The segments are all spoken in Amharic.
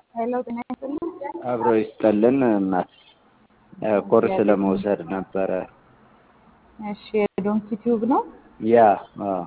ሄሎ ጤና ይስጥልኝ። አብሮ ይስጠልን እናት ኮርስ ለመውሰድ ነበረ። እሺ የዶንኪ ቲዩብ ነው። ያ አዎ።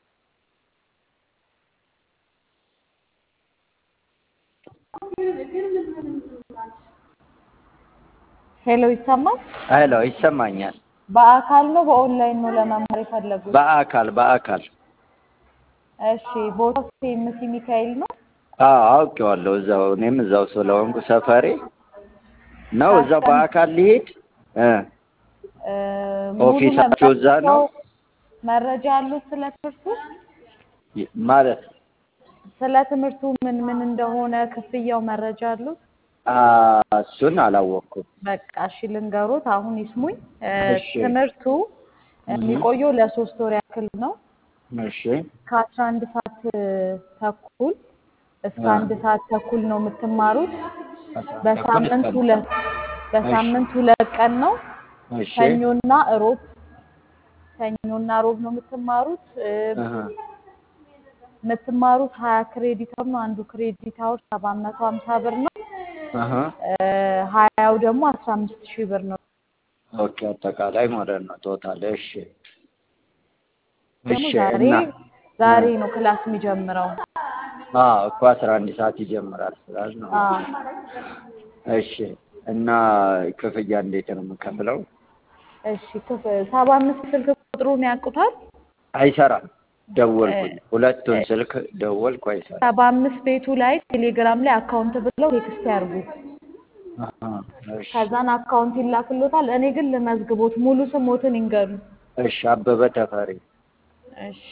ሄሎ ይሰማል? ሄሎ ይሰማኛል። በአካል ነው በኦንላይን ነው ለመማር የፈለጉት? በአካል በአካል እሺ ቦታው ሴምሲ ሚካኤል ነው። አዎ አውቄዋለሁ። እዛው እኔም እዛው ስለሆንኩ ሰፈሬ ነው። እዛው በአካል ሊሄድ እ እ ሙሉ ኦፊሳችሁ እዛ ነው? መረጃ አሉት ስለ ትምህርቱ? ማለት ስለ ትምህርቱ ምን ምን እንደሆነ ክፍያው መረጃ አሉት? አ እሱን አላወቅኩም። በቃ እሺ ልንገሮት፣ አሁን ይስሙኝ። እ እሺ። ትምህርቱ የሚቆየው ለሶስት ወር ያክል ነው። እሺ ከአስራ አንድ ሰዓት ተኩል እስከ አ አንድ ሰዓት ተኩል ነው የምትማሩት። አስራ አንድ ተኩል በሳምንት እስከ ሁለት በሳምንት ሁለት ቀን ነው። እሺ ሰኞና እሮብ ሰኞና እሮብ ነው የምትማሩት። እ አሀ የምትማሩት ሀያ ክሬዲት አወር ነው። አንዱ ክሬዲት አወር ሰባት መቶ ሀምሳ ብር ነው። አሀ እ ሀያው ደግሞ አስራ አምስት ሺህ ብር ነው። ኦኬ አጠቃላይ ማለት ነው ቶታል። እሺ ደግሞ እሺ ዛሬ እና ዛሬ ነው ክላስ የሚጀምረው። አዎ እኮ አስራ አንድ ሰዓት ይጀምራል ስላል ነው። አዎ እሺ እና ክፍያ እንዴት ነው የምከፍለው? እሺ ክፍ ሰባ አምስት ስልክ ቁጥሩን ያውቁታል? አይሰራም። እ ደወልኩኝ፣ ሁለቱን እ ስልክ ደወልኩ፣ አይሰራም። ሰባ አምስት ቤቱ ላይ ቴሌግራም ላይ አካውንት ብለው ቴክስት ያርጉ። አሀ እሺ ከዛን አካውንት ይላክሎታል። እኔ ግን ልመዝግቦት ሙሉ ስሞትን ይንገሩ። እሺ አበበ ተፈሪ እሺ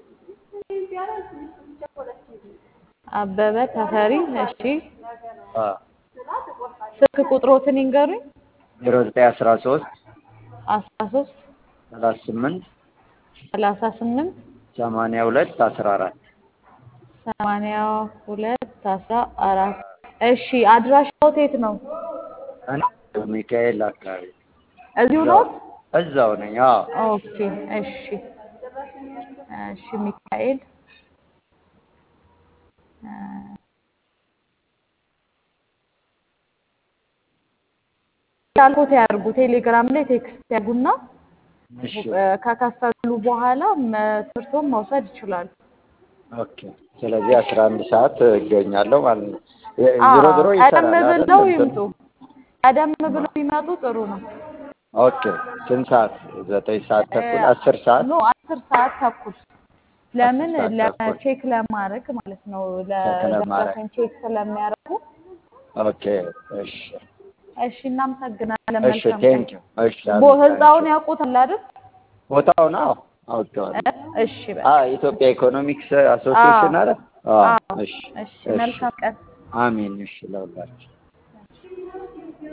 አበበ ተፈሪ። እሺ አ ስልክ ቁጥሮትን ይንገሩኝ። ዜሮ ዘጠኝ አስራ ሶስት አስራ ሶስት ሰላሳ ስምንት ሰላሳ ስምንት ሰማንያ ሁለት አስራ አራት ሰማንያ ሁለት አስራ አራት እሺ አድራሻዎት የት ነው? እኔ ሚካኤል አካባቢ እዚሁ እዛው ነው? እዛው ነኝ። አዎ ኦኬ እሺ እሺ ሚካኤል እ ያልኩት ያርጉ። ቴሌግራም ላይ ቴክስት ያርጉና እሺ እ ከከፈሉ በኋላ መ- ትምህርቱን መውሰድ ይችላሉ። ኦኬ። ስለዚህ አስራ አንድ ሰዓት እገኛለሁ ማለት ነው። የ- ዞሮ አዎ ዞሮ ቀደም ይሰራል አይደል? ብለው እንትኑ ይምጡ። ቀደም ብለው ቢመጡ ጥሩ ነው። ኦኬ። ስንት ሰዓት? ዘጠኝ ሰዓት እ ተኩል አስር ሰዓት ኖ አስር ሰዓት ተኩል ለምን አስር ሰዓት ተኩል ለቼክ ለማድረግ ማለት ነው። ቼክ ለማድረግ ለደረሰኝ ቼክ ስለሚያደርጉ። ኦኬ። እሺ እሺ እናመሰግናለን። እሺ መልካም ቀን። ቴንኪው። እሺ ቦ አሜን። ህንፃውን ታንኪው። ያውቁታል አይደል? ቦታውን አዎ እ አውቄዋለሁ። እሺ በቃ አ ኢትዮጵያ ኢኮኖሚክስ አዎ አሶሲዬሽን አለ። አዎ አዎ እሺ እሺ እሺ መልካም ቀን። አሜን። እሺ ለሁላችሁ